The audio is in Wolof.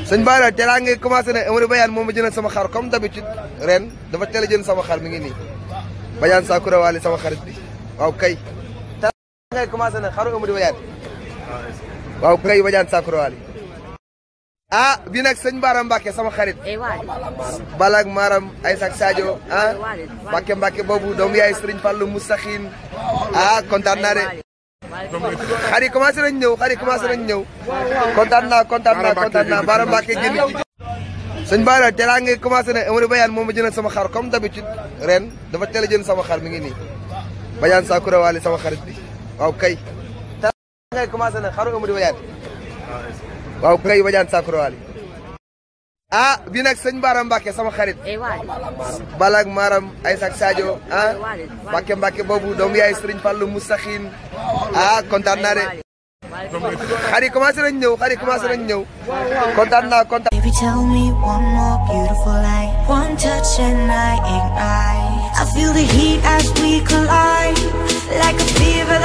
sëñ Bara teelaa ngi commencé ne Amady Bayane moom ma jëndal sama xar comme d'habitude ren dafa teel a jënd sama xar mi ngi nii Bayane Sakura Wali sama xarit bi waaw kay teelaa ngay commencé ne xaru Amady Bayane waaw kay Bayane Sakura Wali ah bi nag sëñ Bara Mbacke sama xarit Balak Maram Aïssa Sadio ah Mbacke Mbacke boobu doomu yaay Serigne Fallou Moussakhine ah kontaan naa de xar yi commencé nañ ñëw xar yi commencé nañ ñëw kontaan naa kontaan naa kontaan naa Bara Mbacke génn sëñ Bara teelaa ngi commencé ne Amady Bayane moom ma jëndal sama xar comme d'habitude ren dafa teel a jënd sama xar mi ngi nii Bayane Sakura Wali sama xarit bi waaw kay teelaa ngay commencé ne xaru Amady Bayane waaw kay Bayane Sakura Wali ah bi nag sëñ Bara Mbacke sama xarit Balak Maram Aïssa Sadio ah Mbacke Mbacke boobu doomu yaay Serigne Fallou Moussakhine ah kontaan naa de xar yi commencé nañ ñëw xar yi commencé nañ ñëw kontaan naa kontaan. Baby, tell me one more beautiful lie. One touch and I ignite. I feel the heat as we collide. Like a fever